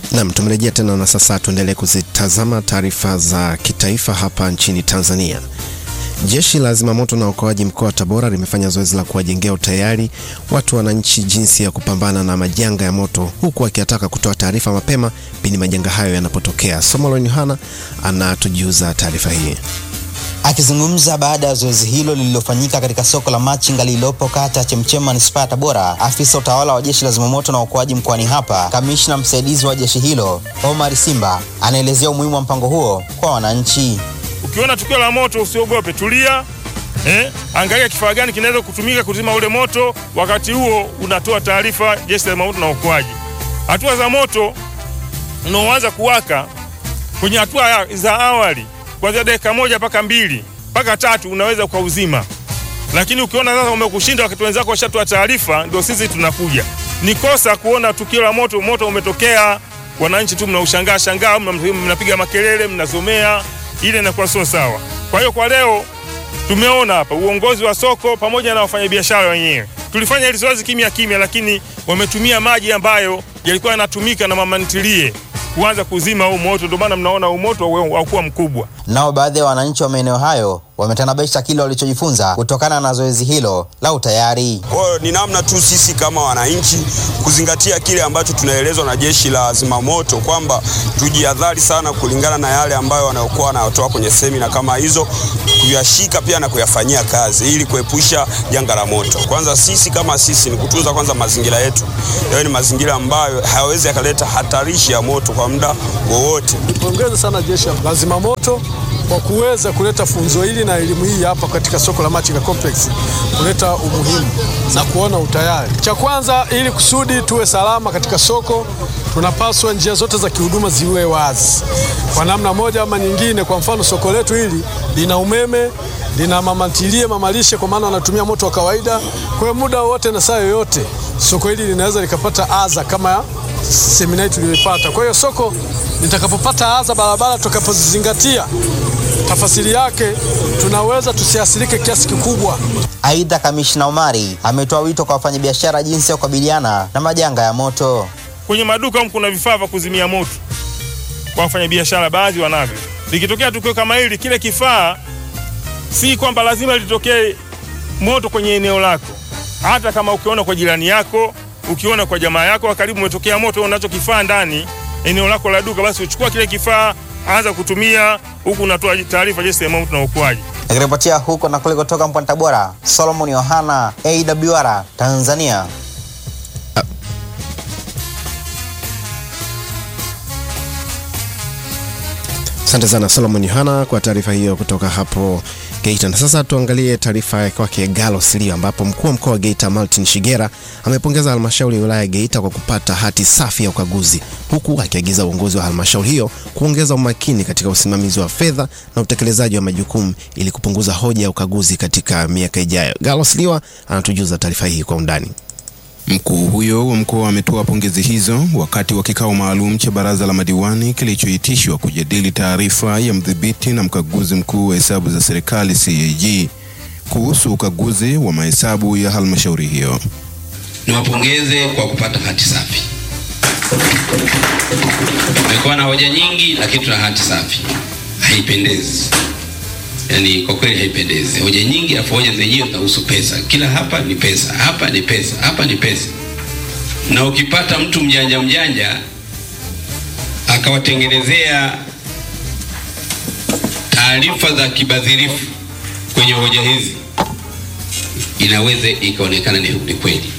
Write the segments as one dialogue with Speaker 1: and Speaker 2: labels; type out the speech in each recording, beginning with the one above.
Speaker 1: Nam, tumerejea tena na sasa tuendelee kuzitazama taarifa za kitaifa hapa nchini Tanzania. Jeshi la zimamoto na uokoaji mkoa wa Tabora limefanya zoezi la kuwajengea utayari watu wananchi jinsi ya kupambana na majanga ya moto, huku akiataka kutoa taarifa mapema pindi majanga hayo yanapotokea. Somolon Yohana anatujuza taarifa hii.
Speaker 2: Akizungumza baada ya zoezi hilo lililofanyika katika soko la Machinga lililopo kata ya Chemchem manispaa ya Tabora, afisa utawala wa jeshi la zimamoto na uokoaji mkoani hapa, kamishna msaidizi wa jeshi hilo Omar Simba anaelezea umuhimu wa mpango huo kwa wananchi.
Speaker 3: Ukiona tukio la moto usiogope, tulia eh, angalia kifaa gani kinaweza kutumika kuzima ule moto. Wakati huo unatoa taarifa jeshi la zimamoto na uokoaji. Hatua za moto unaoanza kuwaka kwenye hatua za awali kuanzia dakika moja mpaka mbili mpaka tatu unaweza ukauzima, lakini ukiona sasa umekushinda wakati wenzako washatoa taarifa, ndio sisi tunakuja. Ni kosa kuona tukio la moto, moto umetokea, wananchi tu mnaushangaa shangaa, mnapiga makelele, mnazomea, ile inakuwa sio sawa. Kwa hiyo kwa leo tumeona hapa uongozi wa soko pamoja na wafanyabiashara wenyewe tulifanya hili zoezi kimya kimya, lakini wametumia maji ambayo yalikuwa yanatumika na mama ntilie kuanza kuzima huu moto, ndio maana mnaona huu moto haukuwa mkubwa.
Speaker 2: Nao baadhi ya wananchi wa maeneo hayo wametanabaisha kile walichojifunza kutokana na zoezi hilo la utayari.
Speaker 4: Kwa hiyo ni namna tu sisi kama wananchi kuzingatia kile ambacho tunaelezwa na jeshi la zimamoto kwamba tujihadhari sana kulingana na yale ambayo wanaokuwa wanatoa kwenye semina kama hizo, kuyashika pia na kuyafanyia kazi ili kuepusha janga la moto. Kwanza sisi kama sisi ni kutunza kwanza mazingira yetu, yaani ni mazingira ambayo hayawezi yakaleta hatarishi ya moto kwa muda wowote.
Speaker 5: Pongeze sana jeshi la zimamoto kwa kuweza kuleta funzo hili na elimu hii hapa katika soko la Machinga Complex, kuleta umuhimu na kuona utayari. Cha kwanza, ili kusudi tuwe salama katika soko, tunapaswa njia zote za kihuduma ziwe wazi kwa namna moja ama nyingine. Kwa mfano, soko letu hili lina umeme, lina mamantilie, mamalishe, kwa maana wanatumia moto wa kawaida. Kwa hiyo muda wote na saa yoyote soko hili linaweza likapata adha kama semina hii tuliyoipata. Kwa hiyo soko litakapopata adha, barabara tutakapozizingatia tafasiri yake tunaweza tusiathirike kiasi kikubwa.
Speaker 2: Aidha, kamishna Omari ametoa wito kwa wafanyabiashara jinsi ya kukabiliana na majanga ya moto.
Speaker 3: Kwenye maduka humu kuna vifaa vya kuzimia moto kwa wafanyabiashara, baadhi wanavyo. Likitokea tukio kama hili, kile kifaa si kwamba lazima litokee moto kwenye eneo lako. Hata kama ukiona kwa jirani yako, ukiona kwa jamaa yako wa karibu umetokea moto, unacho kifaa ndani eneo lako la duka, basi uchukua kile kifaa anza kutumia huku unatoa taarifa jeshi la zimamoto na uokoaji.
Speaker 2: Nikiripotia huko na kule kutoka mkoani Tabora, Solomon Yohana, AWR Tanzania.
Speaker 1: Asante sana Solomon Yohana kwa taarifa hiyo kutoka hapo Geita. Na sasa tuangalie taarifa ya kwake Galo Silio, ambapo mkuu wa mkoa wa Geita Martin Shigera amepongeza halmashauri ya wilaya ya Geita kwa kupata hati safi ya ukaguzi, huku akiagiza uongozi wa halmashauri hiyo kuongeza umakini katika usimamizi wa fedha na utekelezaji wa majukumu ili kupunguza hoja ya ukaguzi katika miaka ijayo. Galo Silio anatujuza taarifa hii kwa undani.
Speaker 6: Mkuu huyo wa mkoa ametoa pongezi hizo wakati wa kikao maalum cha baraza la madiwani kilichoitishwa kujadili taarifa ya mdhibiti na mkaguzi mkuu wa hesabu za serikali CAG kuhusu ukaguzi wa mahesabu ya halmashauri hiyo.
Speaker 7: Niwapongeze kwa kupata hati safi. Tumekuwa na hoja nyingi, lakini tuna hati safi. Haipendezi, yaani kwa kweli haipendezi. Hoja nyingi, afu hoja zenyewe zinahusu pesa. Kila hapa ni pesa, hapa ni pesa, hapa ni pesa. Na ukipata mtu mjanja mjanja akawatengenezea taarifa za kibadhirifu kwenye hoja hizi, inaweza ikaonekana ni, ni kweli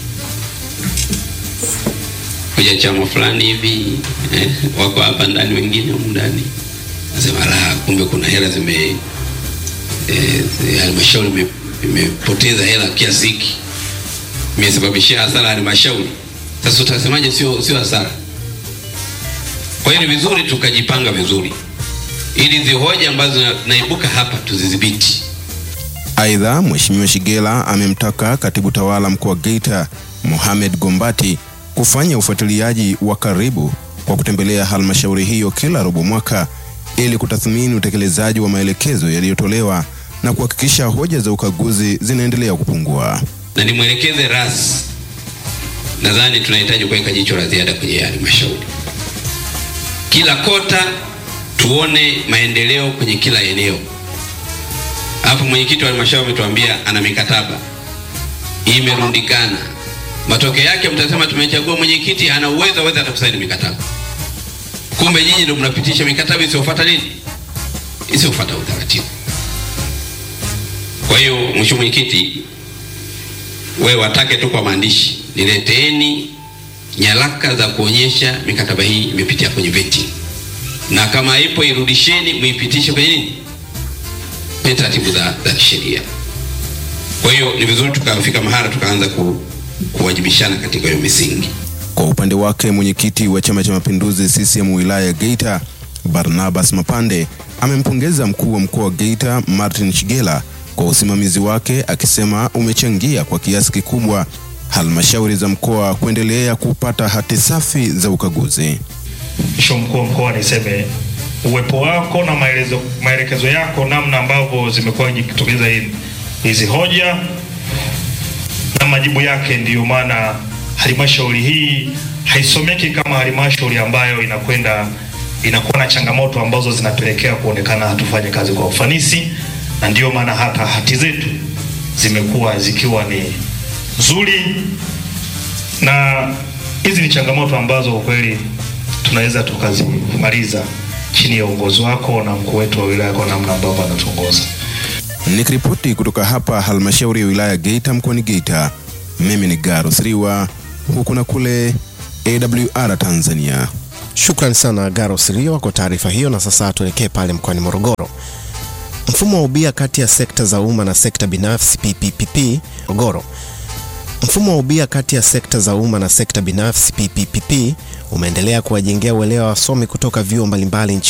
Speaker 7: hoja chama fulani hivi eh, wako hapa ndani, wengine humu ndani nasema la, kumbe kuna hela zime halmashauri eh, imepoteza hela kiasi hiki, imesababishia hasara halmashauri. Sasa utasemaje? Sio, sio hasara. Kwa hiyo ni vizuri tukajipanga vizuri, ili hizi hoja ambazo naibuka hapa tuzidhibiti.
Speaker 6: Aidha, Mheshimiwa Shigela amemtaka katibu tawala mkoa wa Geita Mohamed Gombati kufanya ufuatiliaji wa karibu kwa kutembelea halmashauri hiyo kila robo mwaka ili kutathmini utekelezaji wa maelekezo yaliyotolewa na kuhakikisha hoja za ukaguzi zinaendelea kupungua.
Speaker 7: Na nimwelekeze ras, nadhani tunahitaji kuweka jicho la ziada kwenye halmashauri kila kota tuone maendeleo kwenye kila eneo. Hapo mwenyekiti wa halmashauri ametuambia ana mikataba imerundikana. Matokeo yake mtasema tumechagua mwenyekiti ana uwezo aweza hata kusaini mikataba, kumbe nyinyi ndio mnapitisha mikataba isiyofuata nini, isiyofuata utaratibu. Kwa hiyo mheshimiwa mwenyekiti, wewe watake tu kwa maandishi, nileteeni nyaraka za kuonyesha mikataba hii imepitia kwenye vetting, na kama ipo irudisheni, muipitishe kwenye nini, kwenye taratibu za, za kisheria. Kwa hiyo ni vizuri tukafika mahala tukaanza ku, kuwajibishana katika hiyo misingi.
Speaker 6: Kwa upande wake mwenyekiti wa Chama cha Mapinduzi CCM wilaya ya Geita Barnabas Mapande amempongeza mkuu wa mkoa wa Geita Martin Shigela kwa usimamizi wake, akisema umechangia kwa kiasi kikubwa halmashauri za mkoa kuendelea kupata hati safi za ukaguzi.
Speaker 8: Mheshimiwa mkuu wa mkoa, niseme uwepo wako na maelezo, maelekezo yako namna ambavyo zimekuwa jikitokeza hizi hoja na majibu yake, ndiyo maana halmashauri hii haisomeki kama halmashauri ambayo inakwenda inakuwa na changamoto ambazo zinapelekea kuonekana hatufanye kazi kwa ufanisi, na ndiyo maana hata hati zetu zimekuwa zikiwa ni nzuri, na hizi ni changamoto ambazo kweli tunaweza tukazimaliza chini ya uongozi wako na mkuu wetu wa wilaya kwa namna ambavyo anatuongoza.
Speaker 6: Nikiripoti kutoka hapa halmashauri ya wilaya Geita mkoani Geita, mimi ni Garo Siriwa, huku na kule AWR Tanzania.
Speaker 1: Shukrani sana Garo Sirio kwa taarifa hiyo. Na sasa tuelekee pale mkoani Morogoro. Mfumo wa ubia kati ya sekta za umma na sekta binafsi PPPP Morogoro. Mfumo wa ubia kati ya sekta za umma na sekta binafsi PPPP umeendelea kuwajengea uelewa wasomi kutoka vyuo mbalimbali nchini